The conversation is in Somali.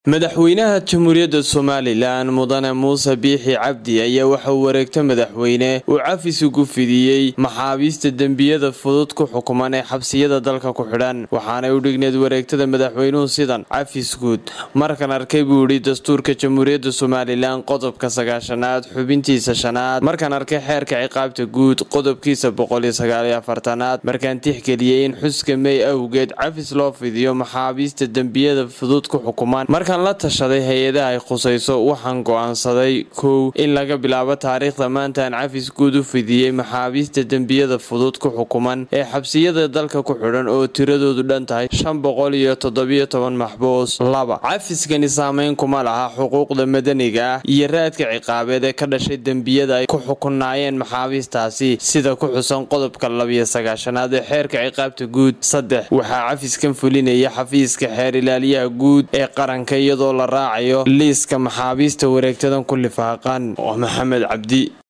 madaxweynaha jamhuuriyadda somalilan mudane muuse biixi cabdi ayaa waxauu wareegto madaxweyne uu cafis ugu fidiyey maxaabiista dembiyada fudud ku xukuman ee xabsiyada dalka ku xidhan waxaanay u dhigneed wareegtada madaxweynuhu sidan cafis guud markan arkay buu yidhi dastuurka jamhuuriyadda somalilan qodobka sagaashanaad xubintiisa shanaad markaan arkay xeerka ciqaabta guud qodobkiisa boqoliyo sagaaliyo afartanaad markaan tixgeliyey in xuska mey awgeed cafis loo fidiyo maxaabiista dembiyada fudud ku xukuman markaan la tashaday hay-adaha ay khusayso waxaan go'aansaday kow in laga bilaabo taariikhda maantaan cafis guud u fidiyey maxaabiista dembiyada fudud ku xukuman ee xabsiyada dalka ku xidhan oo tiradoodu dhan tahay shan boqol iyo toddobiyo toban maxbuus laba cafiskani saameyn kuma laha xuquuqda madaniga ah iyo raadka ciqaabeed ee ka dhashay dembiyada ay ku xukunaayeen maxaabiistaasi sida ku xusan qodobka labiyo sagaashanaad ee xeerka ciqaabta guud saddex waxaa cafiskan fulinaya xafiiska xeer ilaaliyaha guud ee qaranka iyadoo la raacayo liiska maxaabiista wareegtadan ku lifaaqan oo maxamed cabdi